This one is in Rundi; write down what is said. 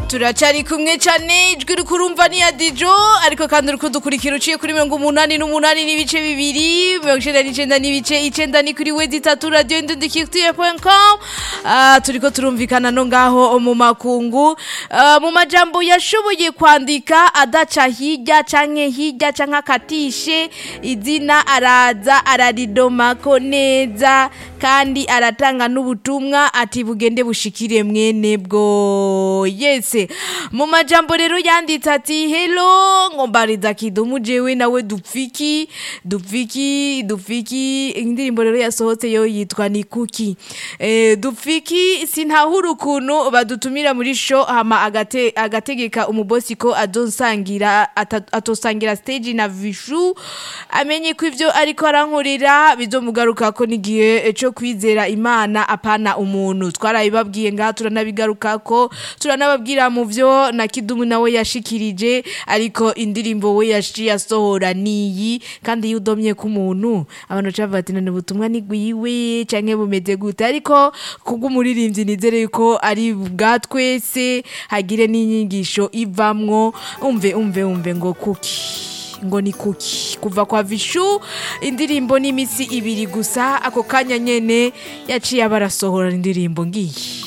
turacari kumwe cane ijwi uriko urumva ni ya dijo ariko kandi uriko dukurikira uciye kuri mirongo umunani n'umunani n'ibice bibiri mirongo icenda n'icenda n'ibice icenda ni kuri wedi itatu radio indundikirtiye.com uh, turiko turumvikana no ngaho mu makungu uh, mu majambo yashoboye kwandika adaca hirya canke hirya canke akatishe izina araza araridomako neza kandi aratanga n'ubutumwa ati bugende bushikire mwene bwo yese mu majambo rero yanditse ati hello ngombariza kidumu jewe nawe dupfiki dupfiki dupfiki indirimbo rero yasohotse yo yitwa ni kuki eh, dupfiki sintahura ukuntu badutumira muri show hama agate, agategeka umubosi ko adonsangira ata- atosangira stage na vishu amenye ko ivyo ariko arankorera bizomugarukako n'igihe co kwizera imana apana umuntu twarabibabwiye ngaha turanabigarukako turanababwira mu vyo na kidumu nawe yashikirije ariko indirimbo we yaciye asohora niyi kandi iyo udomye ku muntu abantu baca bavuga ati none ubutumwa ni gwiwe canke bumeze gute ariko kubw'umuririmbyi nizere yuko ari bwa twese hagire n'inyigisho ivamwo umve umve umve ngo kuki ngo ni kuki kuva kwa vishu indirimbo n'imisi ibiri gusa ako kanya nyene yaciye abarasohora indirimbo ngiyi